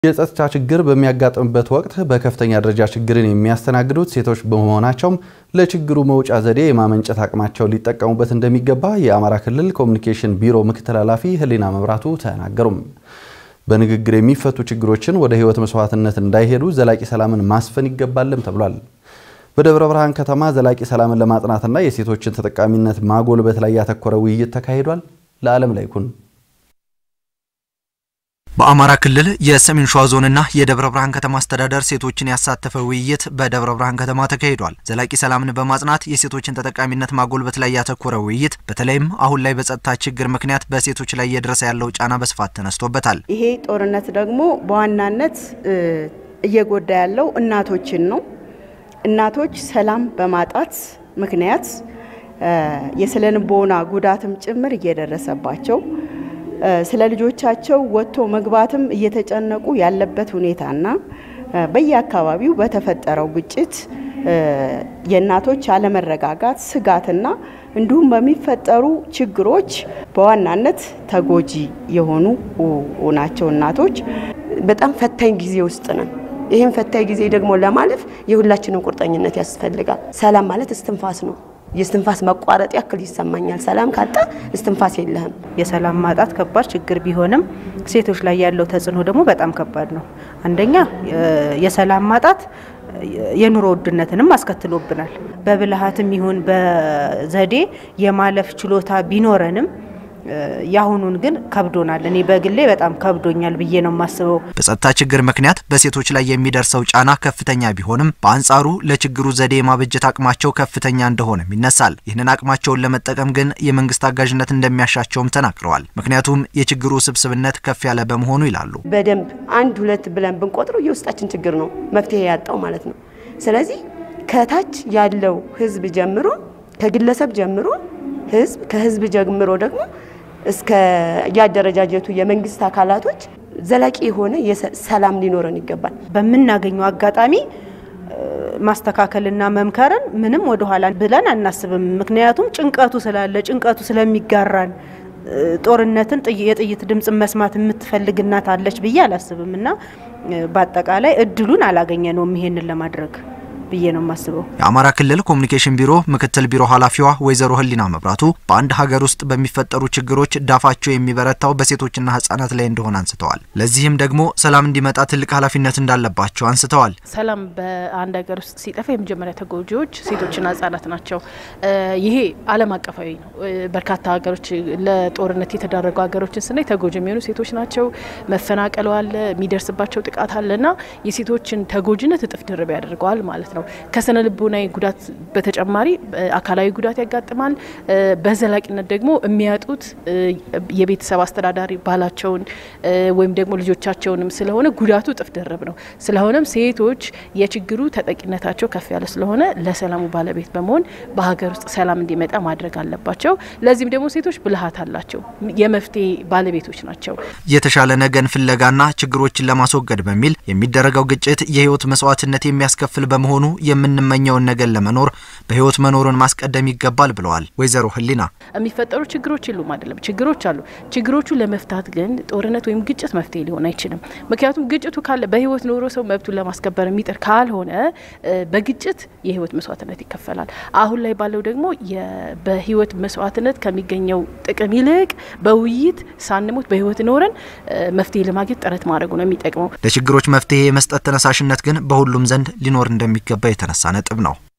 የጸጥታ ችግር በሚያጋጥምበት ወቅት በከፍተኛ ደረጃ ችግርን የሚያስተናግዱት ሴቶች በመሆናቸውም ለችግሩ መውጫ ዘዴ የማመንጨት አቅማቸውን ሊጠቀሙበት እንደሚገባ የአማራ ክልል ኮሚኒኬሽን ቢሮ ምክትል ኃላፊ ህሊና መብራቱ ተናገሩም። በንግግር የሚፈቱ ችግሮችን ወደ ህይወት መስዋዕትነት እንዳይሄዱ ዘላቂ ሰላምን ማስፈን ይገባልም ተብሏል። በደብረ ብርሃን ከተማ ዘላቂ ሰላምን ለማጽናትና የሴቶችን ተጠቃሚነት ማጎልበት ላይ ያተኮረ ውይይት ተካሂዷል። ለዓለም ላይ ኩን በአማራ ክልል የሰሜን ሸዋ ዞንና የደብረ ብርሃን ከተማ አስተዳደር ሴቶችን ያሳተፈ ውይይት በደብረ ብርሃን ከተማ ተካሂዷል። ዘላቂ ሰላምን በማጽናት የሴቶችን ተጠቃሚነት ማጎልበት ላይ ያተኮረ ውይይት በተለይም አሁን ላይ በጸጥታ ችግር ምክንያት በሴቶች ላይ እየደረሰ ያለው ጫና በስፋት ተነስቶበታል። ይሄ ጦርነት ደግሞ በዋናነት እየጎዳ ያለው እናቶችን ነው። እናቶች ሰላም በማጣት ምክንያት የስነ ልቦና ጉዳትም ጭምር እየደረሰባቸው ስለ ልጆቻቸው ወጥቶ መግባትም እየተጨነቁ ያለበት ሁኔታና በየአካባቢው በተፈጠረው ግጭት የእናቶች አለመረጋጋት ስጋትና እንዲሁም በሚፈጠሩ ችግሮች በዋናነት ተጎጂ የሆኑ ናቸው እናቶች። በጣም ፈታኝ ጊዜ ውስጥ ነን። ይህም ፈታኝ ጊዜ ደግሞ ለማለፍ የሁላችንም ቁርጠኝነት ያስፈልጋል። ሰላም ማለት እስትንፋስ ነው። የስትንፋስ መቋረጥ ያክል ይሰማኛል። ሰላም ካጣ እስትንፋስ የለህም። የሰላም ማጣት ከባድ ችግር ቢሆንም ሴቶች ላይ ያለው ተጽዕኖ ደግሞ በጣም ከባድ ነው። አንደኛ የሰላም ማጣት የኑሮ ውድነትንም አስከትሎብናል። በብልሃትም ይሁን በዘዴ የማለፍ ችሎታ ቢኖረንም የአሁኑን ግን ከብዶናል። እኔ በግሌ በጣም ከብዶኛል ብዬ ነው የማስበው። በጸጥታ ችግር ምክንያት በሴቶች ላይ የሚደርሰው ጫና ከፍተኛ ቢሆንም በአንጻሩ ለችግሩ ዘዴ የማበጀት አቅማቸው ከፍተኛ እንደሆነም ይነሳል። ይህንን አቅማቸውን ለመጠቀም ግን የመንግስት አጋዥነት እንደሚያሻቸውም ተናግረዋል። ምክንያቱም የችግሩ ስብስብነት ከፍ ያለ በመሆኑ ይላሉ። በደንብ አንድ ሁለት ብለን ብንቆጥረው የውስጣችን ችግር ነው መፍትሄ ያጣው ማለት ነው። ስለዚህ ከታች ያለው ህዝብ ጀምሮ ከግለሰብ ጀምሮ ህዝብ ከህዝብ ጀምሮ ደግሞ እስከ ያደረጃጀቱ የመንግስት አካላቶች ዘላቂ የሆነ ሰላም ሊኖረን ይገባል። በምናገኘው አጋጣሚ ማስተካከልና መምከርን ምንም ወደኋላ ብለን አናስብም። ምክንያቱም ጭንቀቱ ስላለ ጭንቀቱ ስለሚጋራን ጦርነትን የጥይት ድምፅን መስማት የምትፈልግ እናት አለች ብዬ አላስብም እና በአጠቃላይ እድሉን አላገኘ ነውም ይሄንን ለማድረግ ብዬ ነው የማስበው። የአማራ ክልል ኮሚኒኬሽን ቢሮ ምክትል ቢሮ ኃላፊዋ ወይዘሮ ህሊና መብራቱ በአንድ ሀገር ውስጥ በሚፈጠሩ ችግሮች ዳፋቸው የሚበረታው በሴቶችና ህጻናት ላይ እንደሆነ አንስተዋል። ለዚህም ደግሞ ሰላም እንዲመጣ ትልቅ ኃላፊነት እንዳለባቸው አንስተዋል። ሰላም በአንድ ሀገር ውስጥ ሲጠፋ የመጀመሪያ ተጎጂዎች ሴቶችና ህጻናት ናቸው። ይሄ ዓለም አቀፋዊ ነው። በርካታ ሀገሮች ለጦርነት የተዳረጉ ሀገሮችን ስናይ ተጎጂ የሚሆኑ ሴቶች ናቸው። መፈናቀሉ አለ፣ የሚደርስባቸው ጥቃት አለና የሴቶችን ተጎጂነት እጥፍ ድርብ ያደርገዋል ማለት ነው። ከስነ ልቦናዊ ጉዳት በተጨማሪ አካላዊ ጉዳት ያጋጥማል። በዘላቂነት ደግሞ የሚያጡት የቤተሰብ አስተዳዳሪ ባላቸውን ወይም ደግሞ ልጆቻቸውንም ስለሆነ ጉዳቱ እጥፍ ድርብ ነው። ስለሆነም ሴቶች የችግሩ ተጠቂነታቸው ከፍ ያለ ስለሆነ ለሰላሙ ባለቤት በመሆን በሀገር ውስጥ ሰላም እንዲመጣ ማድረግ አለባቸው። ለዚህም ደግሞ ሴቶች ብልሃት አላቸው፣ የመፍትሄ ባለቤቶች ናቸው። የተሻለ ነገን ፍለጋና ችግሮችን ለማስወገድ በሚል የሚደረገው ግጭት የህይወት መስዋዕትነት የሚያስከፍል በመሆኑ የምንመኘውን ነገር ለመኖር በህይወት መኖርን ማስቀደም ይገባል ብለዋል ወይዘሮ ህሊና። የሚፈጠሩ ችግሮች የሉም አይደለም፣ ችግሮች አሉ። ችግሮቹ ለመፍታት ግን ጦርነት ወይም ግጭት መፍትሄ ሊሆን አይችልም። ምክንያቱም ግጭቱ ካለ በህይወት ኖሮ ሰው መብቱን ለማስከበር የሚጥር ካልሆነ በግጭት የህይወት መስዋዕትነት ይከፈላል። አሁን ላይ ባለው ደግሞ በህይወት መስዋዕትነት ከሚገኘው ጥቅም ይልቅ በውይይት ሳንሞት በህይወት ኖረን መፍትሄ ለማግኘት ጥረት ማድረጉ ነው የሚጠቅመው። ለችግሮች መፍትሄ የመስጠት ተነሳሽነት ግን በሁሉም ዘንድ ሊኖር እንደሚገባ የተነሳ ነጥብ ነው።